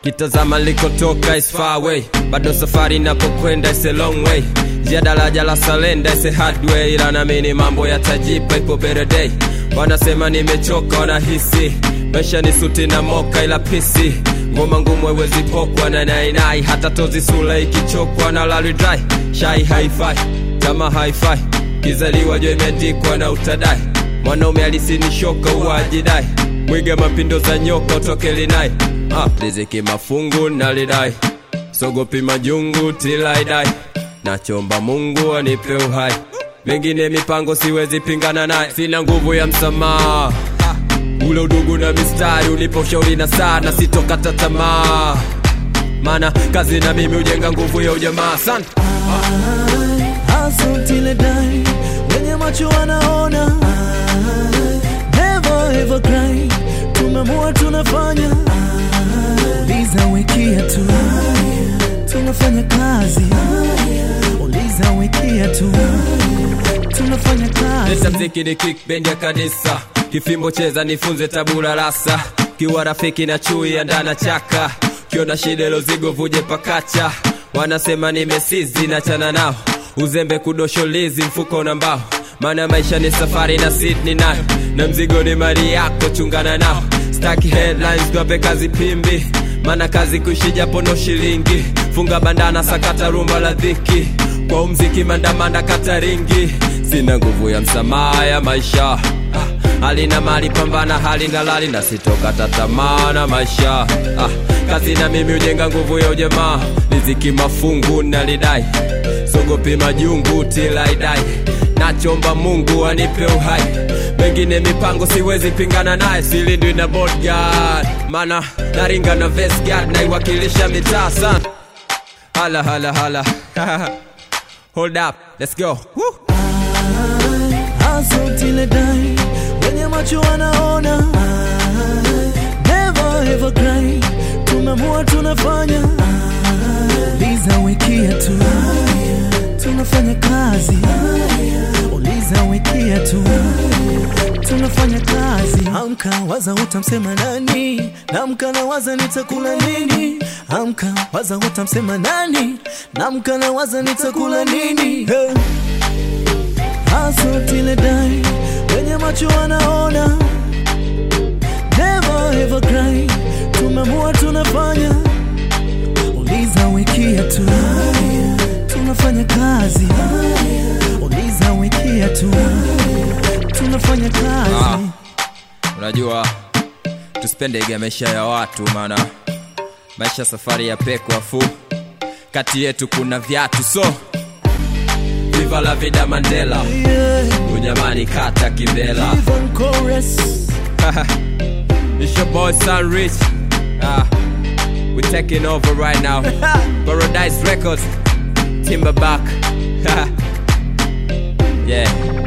kitazama likotoka is far away bado safari inapokwenda is a long way njia daraja la salenda is a hard way ila namini mambo yatajipa ipo better day wanasema nimechoka wanahisi maisha ni suti na moka ila pisi ngoma ngumu haiwezi pokwa na nainai hata tozi sula ikichokwa na lalidrai shai haifai kama haifai kizaliwa jo imeandikwa na utadai mwanaume alisinishoka uwajidai mwiga mapindo za nyoka utoke linai ah, riziki mafungu nalidai sogopi majungu tilaidai nachomba mungu anipe uhai mengine mipango siwezi pingana naye sina nguvu ya msamaha ule udugu na mistari unipo ushauri na sana sitokata tamaa mana kazi na mimi hujenga nguvu ya ujamaa sana hustle till I die. Wenye macho wanaona never ever cry. Tumemua tunafanya uliza wikia tu tunafanya kazi uliza wikia tu tunafanya Leta kazi mziki ni kick bendi ya kanisa kifimbo cheza nifunze tabula rasa kiwa rafiki na chui ya ndana chaka kiona shida ilo zigo vuje pakacha wanasema nimesizi na chana nao uzembe kudosholizi mfuko na mbao maana maisha ni safari na Sydney nayo na mzigo ni mali yako chungana nao staki headlines tuwape kazi pimbi maana kazi kuishi japo no shilingi funga bandana sakata rumba la dhiki kwa umziki mandamanda kata ringi sina nguvu ya msamaha ya maisha ah, hali na mali pambana hali na lali na sitokata tamaa na maisha ah, kazi na mimi hujenga nguvu ya ujamaa riziki mafungu nalidai sogopi majungu tilaidai nachomba mungu anipe uhai mengine mipango siwezi pingana naye silindwi na bodyguard mana naringa na vestguard naiwakilisha mitaa sana hala hala hala hold up let's go Woo! hustle till I die. Wenye macho wanaona never ever cry. Tumemua tunafanya uliza wikia tu tunafanya kazi uliza wikia tu tunafanya kazi amka waza utamsema nani namka na waza nitakula nini amka waza utamsema nani namka na waza nitakula nini hey. hustle till I die. Wenye macho wanaona never ever cry. Tumemua tunafanya uliza wikia tu tunafanya kazi uliza wikia tu tunafanya kazi Ah. unajua tusipendege maisha ya watu maana maisha safari ya peko afu kati yetu kuna viatu so viva la vida mandela yeah. unyamani kata kimbela Even chorus It's your boy Sun Rich. Ah, we're taking over right now. Paradise Records, Timberback. yeah.